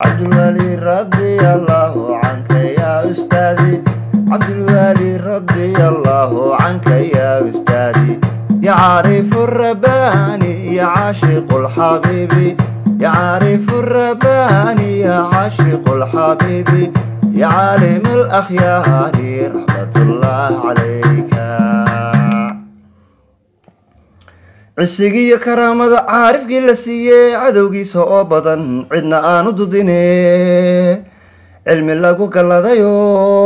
cabdulwali radia allahu canka ya ustaadi cabdulwali radia allahu canka ya ustaadi ya caarifu rabani ya caashiqu lxabiibi ya caarifu rabani ya caashiqu lxabiibi ya caalim alakhyaari raxmatullah calayka cisigiiyo karaamada caarifkii la siiyey cadowgiisa oo badan cidna aanu dudine cilmi lagu galladayo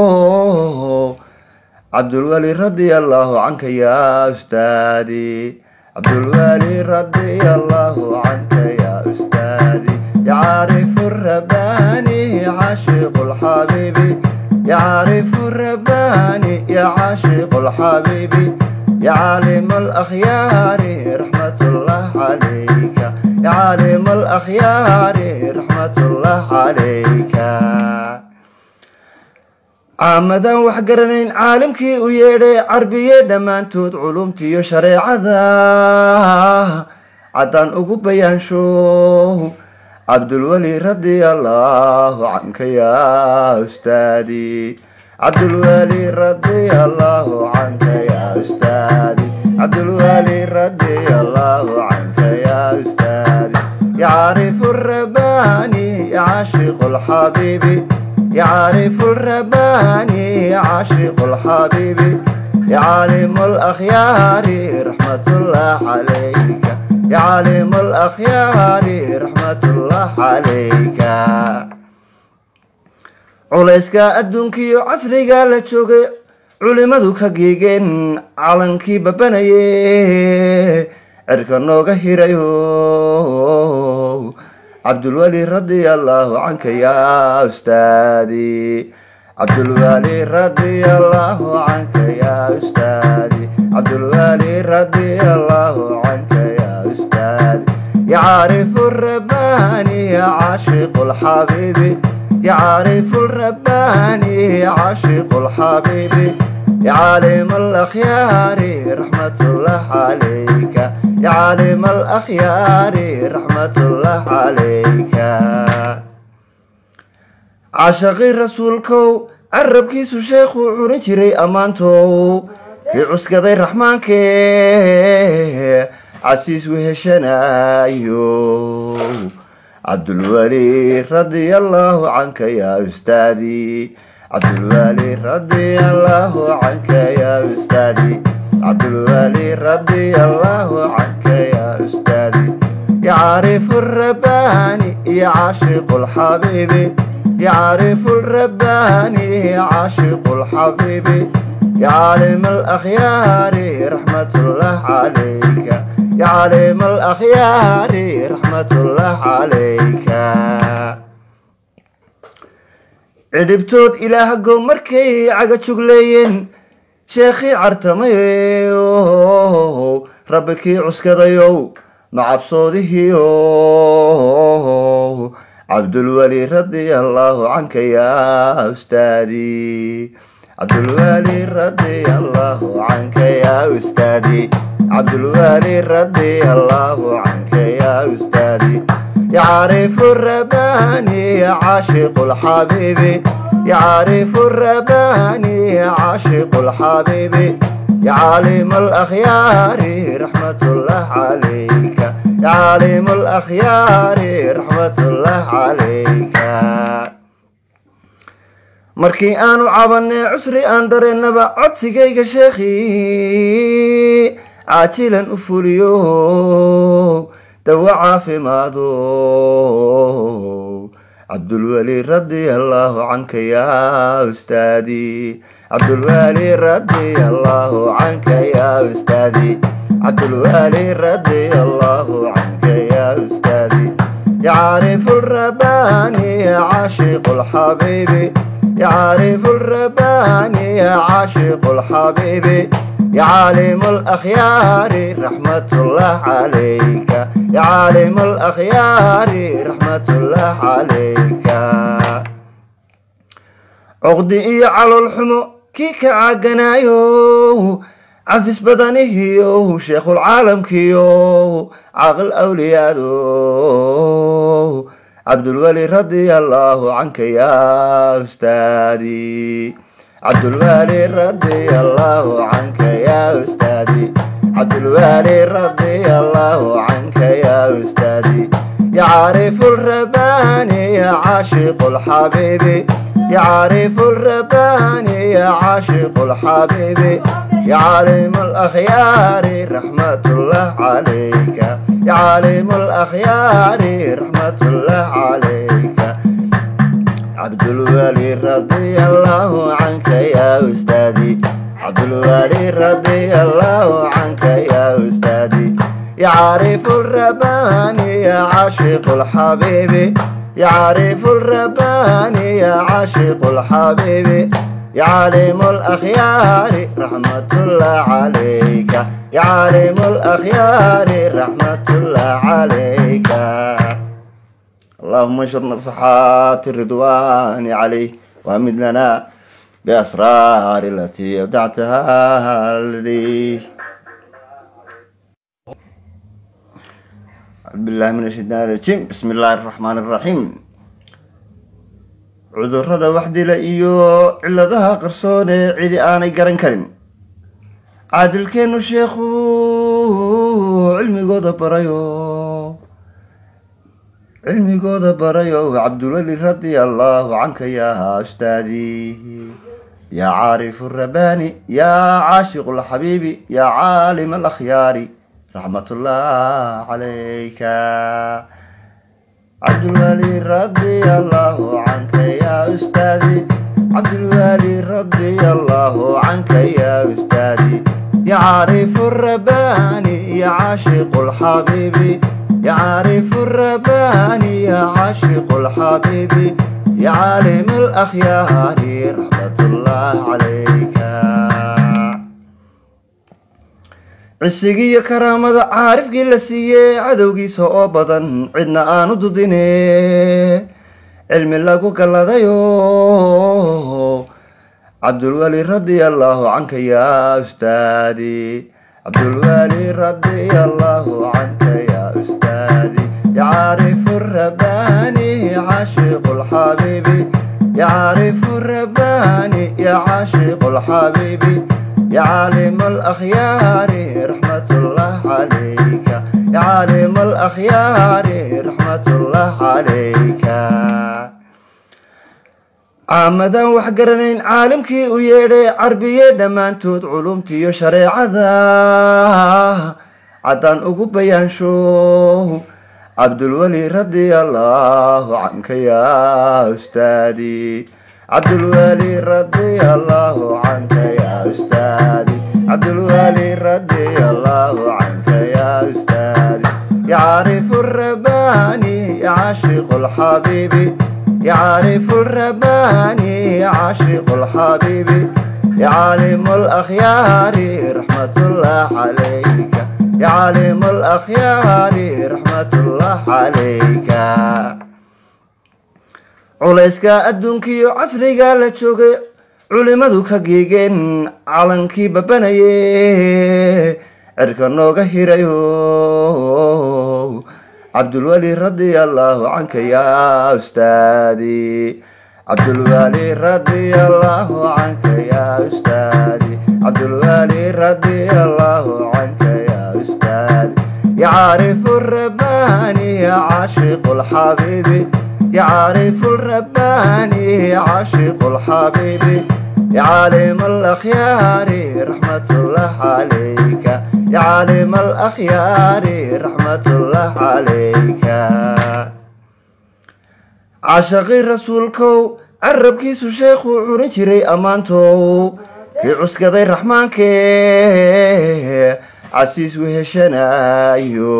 cabdulwali radia allahu canka ya ustaadi cabdulwali radia allahu canka ya ustaadi ya caarifu rabani ya caashiqu lxabiibi ya caarifu rabani ya caashiqu lxabiibi يا عالم الأخيار رحمة الله عليك يا عالم الأخيار رحمة الله عليك caamadan wax garanayn caalimkii u yeedhay carbiye dhammaantood culumtiiyo shareecada caddaan ugu bayaansho cabdulweli radia allahu canka ya ustaadi cabdulweli radia allahu canka ya ustaadi cabdulweli radia allahu canka ya ustaadi yacrifu rabani caashiqu lxabiibi يعرف الرباني عاشق الحبيب يا عالم الأخيار رحمة الله عليك يا عالم الأخيار رحمة الله عليك culayska adduunkiiyo casriga la joogay culimadu ka geegeen calankii babanaye cirka nooga hirayo cabdulweli radia allahu canka ya ustaadi cabdulweli radia allahu canka ya ustaadi cabdulweli radia allahu canka ya ustaadi yacrifu rabani caashiqu lxabiibi يعرف الرباني عاشق الحبيب يا عالم الأخيار رحمة الله عليك يا عالم الأخيار رحمة الله عليك عاشقي رسولكو carabkiisu sheekhuu curin jiray ammaantow kii cuskaday raxmaankee casiis weheshanayo cabdulweli radia allahu canka ya ustaadi cabdulweli radia allahu canka ya ustaadi cabdulweli radia allahu canka ya ustaadi yacrifu الرباني عاشق الحبيب يعرف الرباني عاشق الحبيب يا عالم الأخيار رحمة الله عليك يا عالم الأخيار رحمة الله عليك cidhibtood ilaahgo markay caga jugleeyeen sheekhii cartamayow rabbi kii cuskadayow macabsoodihiiow cabdulweli radia allahu canka ya ustaadi cabdulweli radia allahu canka ya ustaadi cabdulweli radia allahu canka ya ustaadi يعرف الرباني عاشق الحبيب يعرف الرباني عاشق الحبيب يا عالم الأخيار رحمة الله عليك يا عالم الأخيار رحمة الله عليك markii aanu cabanay cusri aan dareennaba codsigayga sheekhii caajilan u fuliyo dawo caafimaado cabdulweli radia allahu canka ya ustaadi cabdulweli radia allahu canka ya ustaadi cabdulweli radia allahu canka ya ustaadi يعرف الرباني عاشق الحبيب يعرف الرباني عاشق الحبيب يا عالم الأخيار رحمة الله عليك يا عالم الأخيار رحمة الله عليك عقدي إيا على الحمو كي كعاقنايو عفس بدنهيو شيخ العالم كيو عقل أوليادو cabdulweli radia allahu canka ya ustaadi cabdulweli radia allahu canka ya ustaadi cabdulweli radia allahu canka ya ustaadi يعرف الرباني يا عاشق الحبيب يعرف الرباني يا عاشق الحبيب يا عالم الأخيار رحمة الله عليك يا عالم الأخيار رحمة الله عليك عبد الولي رضي الله عنك يا أستاذي عبد الولي رضي الله عنك يا أستاذي يعرف الرباني يا عاشق الحبيب يعرف الرباني يا عاشق الحبيب يا عالم الأخيار رحمة الله عليك يا عالم الأخيار رحمة الله عليك اللهم انشر نفحات الرضوان عليه وامد لنا بأسرار التي أودعتها لديه أعوذ بالله من الشيطان الرجيم بسم الله الرحمن الرحيم cudurrada wax dila iyo ciladaha qarsoon ee cidi aanay garan karin caadilkeennu sheekhu cilmigooda barayo cilmigooda barayo cabdulweli radia allahu canka yaa ustaadi yaa caarifu rabani yaa caashiqu lxabiibi yaa caalim alakhyaari رحمة الله عليك عبد الولي رضي الله عنك يا أستاذي عبد الولي رضي الله عنك يا أستاذي يا عارف الرباني يا عاشق الحبيب يا عارف الرباني يا عاشق الحبيب يا عالم الأخيار رحمة الله عليك cisigiiyo karaamada caarifkii la siiyey cadowgiisa oo badan cidna aanu dudine cilmi lagu galladayo cabdulweli radia allahu canka yaa ustaadi cabdulweli radia allahu canka yaa ustaadi yacaarifu rabani caashiqu lxabiibi yacaarifu rabani ya caashiqu lxabiibi يا عالم الأخيار رحمة الله عليك يا عالم الأخيار رحمة الله عليك caamadan wax garanayn caalimkii u yeedhay carbiye dhammaantood culumtiiyo shareecada caddaan ugu bayaansho cabdulweli radia allahu canka yaa ustaadi cabdulweli radia allahu canka yaa ustaadi cabdulweli radia allahu canka yaa ustaadi yacrifu الرباني عاشق الحبيب يعرف الرباني عاشق الحبيب يا عالم الأخيار رحمة الله عليك يا عالم الأخيار رحمة الله عليك culayska adduunkiiyo casriga la joogay culimadu ka geegeen calankii babanaye cirka nooga hirayo cabdulweli radia allahu canka yaa ustaadi cabdulweli radia allahu canka yaa ustaadi cabdulweli radia allahu canka yaa ustaadi yacaarifu الرباني عاشق الحبيب يعرف الرباني عاشق الحبيب يا عالم الأخيار رحمة الله عليك يا عالم الأخيار رحمة الله عليك عاشقي رسولكو carabkiisu sheekhuu curin jiray ammaantow kii cuskaday raxmaankee casiis weheshanayo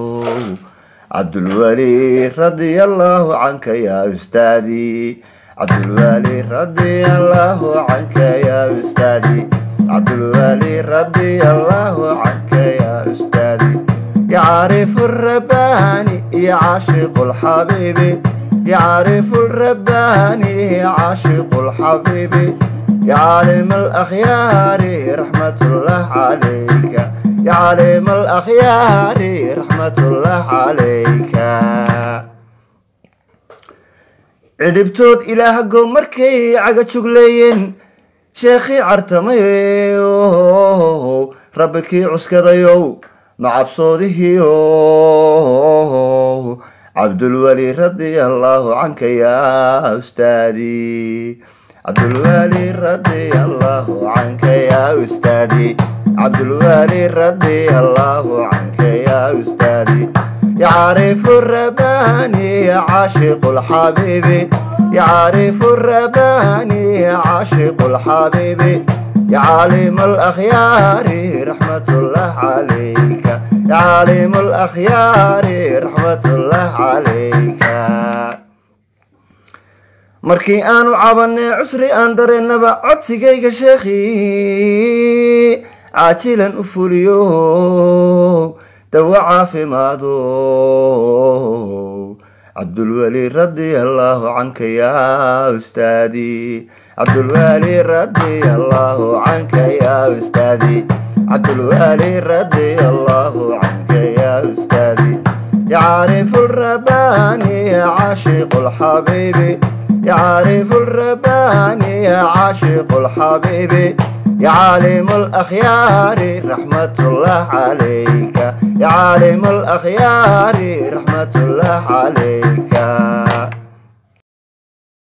cabdulweli radia allahu canka yaa ustaadi cabdulweli radia allahu canka yaa ustaadi cabdulweli radia allahu canka yaa ustaadi يعرف الرباني عاشق الحبيب يعرف الرباني عاشق الحبيب يا عالم الأخيار رحمة الله عليك يا عالم الأخيار رحمة الله عليك cidhibtood ilaahago markay caga jugleeyeen sheekhii cartamayow rabbi kii cuskadayow macabsoodihiiow cabdulweli radia allaahu canka yaa ustaadi cabdulweli radia allaahu canka yaa ustaadi cabdulweli radia allaahu canka yaa ustaadi يعرف الرباني عاشق الحبيب يعرف الرباني عاشق الحبيب يا عالم الأخيار رحمة الله عليك يا عالم الأخيار رحمة الله عليك markii aanu cabanay cusri aan dareennaba codsigayga sheekhii caajilan u fuliyo dawa caafimaado cabdulweli radia allaahu canka yaa ustaadi cabdulweli radia allaahu canka yaa ustaadi cabdulweli radia allaahu canka yaa ustaadi يعرف الرباني عاشق الحبيب يعرف الرباني عاشق الحبيب يا عالم الأخيار رحمة الله عليك يا عالم الأخيار رحمة الله عليك